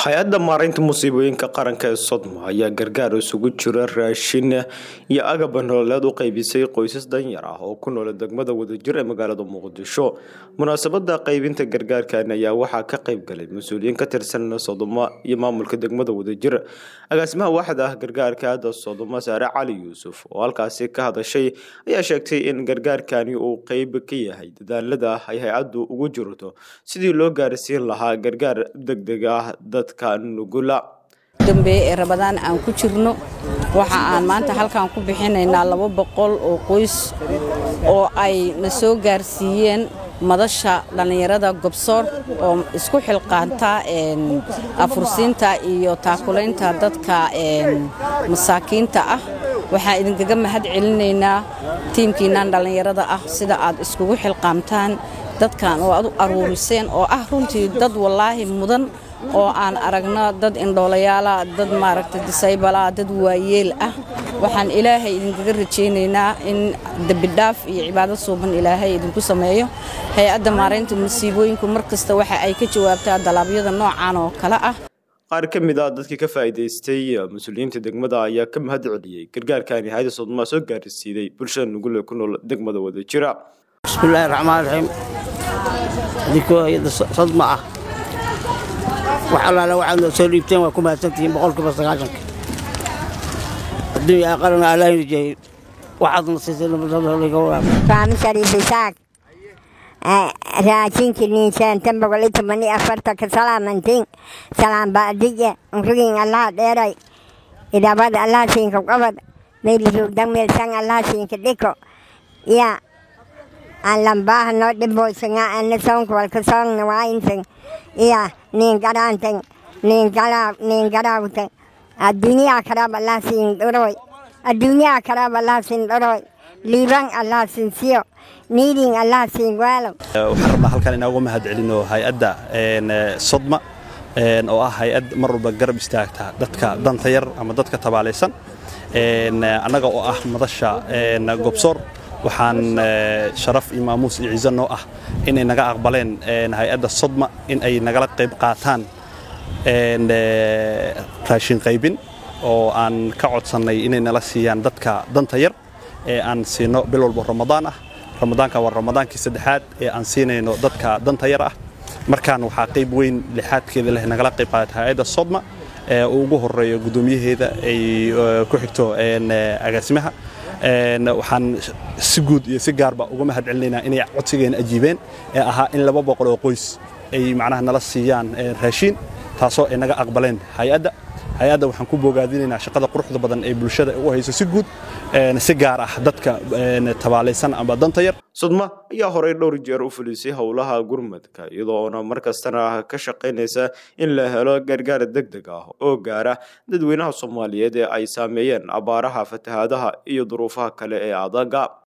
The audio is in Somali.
hay-adda maaraynta musiibooyinka qaranka ee sodma ayaa gargaar isugu jira raashin iyo agab nololeed u qaybisay qoysas danyar ah oo ku noola degmada wadajir ee magaalada muqdisho munaasabada qaybinta gargaarkan ayaa waxaa ka qayb galay mas-uuliyiin ka tirsan sodoma iyo maamulka degmada wadajir agaasimaha waaxda ah gargaarka hadda sodoma saare cali yuusuf oo halkaasi ka hadashay ayaa sheegtay in gargaarkani uu qeyb ka yahay dadaalada ay hay-addu ugu jirto sidii loo gaarsiin lahaa gargaar degdeg ah dadka nugula dambeeye ee rabadaan aan ku jirno waxa aan maanta halkan ku bixinaynaa laba boqol oo qoys oo ay na soo gaarsiiyeen madasha dhallinyarada gobsoor oo isku xilqaanta afursiinta iyo taakulaynta dadka masaakiinta ah waxaan idinkaga mahad celinaynaa tiimkiinnan dhallinyarada ah sida aad iskugu xilqaamtaan dadkan oo aad u aruuriseen oo ah runtii dad wallaahi mudan oo aan aragno dad indhoolayaala dad maaragta disaybala dad waayeel ah waxaan ilaahay idinkaga rajaynaynaa in dembidhaaf iyo cibaado suuban ilaahay idinku sameeyo hay-adda maaraynta masiibooyinku mar kasta waxa ay ka jawaabtaa dalaabyada noocan oo kale ah qaar ka mid ah dadkii ka faa'iidaystay mas-uuliyiinta degmada ayaa ka mahad celiyey gargaarkani hay-adda sodmaa soo gaarsiiday bulshada nugul ee ku nool degmada wadajira bismillaahi raxmaan raxiim adinkoo hay-adda sodma ah wax allaale waxaad noo soo dhiibteen waa ku mahadsantihiin boqolkiiba sagaashanka adduunya aqalana allaahina jeeyey waxaadna siisay nabadaliga waraab faami shariif isaaq raashinki niinsaantan boqol iyo toban iyo afartanka salaamantiin salaam baadiye unrugin allaha dheeray idabada allaha siinka qabad meylirugdan meelsan allaha siinka dhiko ya aan lambaaha noo dhiboysanga ana soonka walka soongna waayinsan iya niin garaantan niin garaab niin garaawtan adduunyaa karaab allah siin dhoroy adduunyaa karaab allah siin dhoroy liibaan allah siin siyo niidin allah siin waalo waxaan rabnaa halkan inooga mahad celino hay-adda sodma oo ah hay-ad mar walba garab istaagta dadka danta yar ama dadka tabaalaysan annaga oo ah madasha gobsoor waxaan sharaf iyo maamuus iyo ciise noo ah inay naga aqbaleen hay-adda sodma in ay nagala qayb qaataan raashin qaybin oo aan ka codsannay inay nala siiyaan dadka danta yar ee aan siino bil walbo ramadaan ah ramadaanka waa ramadaankii saddexaad ee aan siinayno dadka danta yar ah markaan waxaa qayb weyn lixaadkeeda leh nagala qayb qaadata hay-adda sodma ee uu ugu horeeyo guddoomiyaheeda ay ku xigto agaasimaha waxaan si guud iyo si gaarba uga mahad celinaynaa inay codsigeena ajiibeen ee ahaa in laba boqol oo qoys ay macnaha nala siiyaan raashiin taasoo ay naga aqbaleen hay-adda hay-adda waxaan ku bogaadinaynaa shaqada quruxda badan ee bulshada u hayso si guud si gaar ah dadka tabaalaysan ama danta yar sodma ayaa horey dhowr jeer u fulisay howlaha gurmadka iyadoona mar kastana ka shaqaynaysa in la helo gargaar deg deg ah oo gaara dadweynaha soomaaliyeed ee ay saameeyeen abaaraha fatahaadaha iyo duruufaha kale ee adaga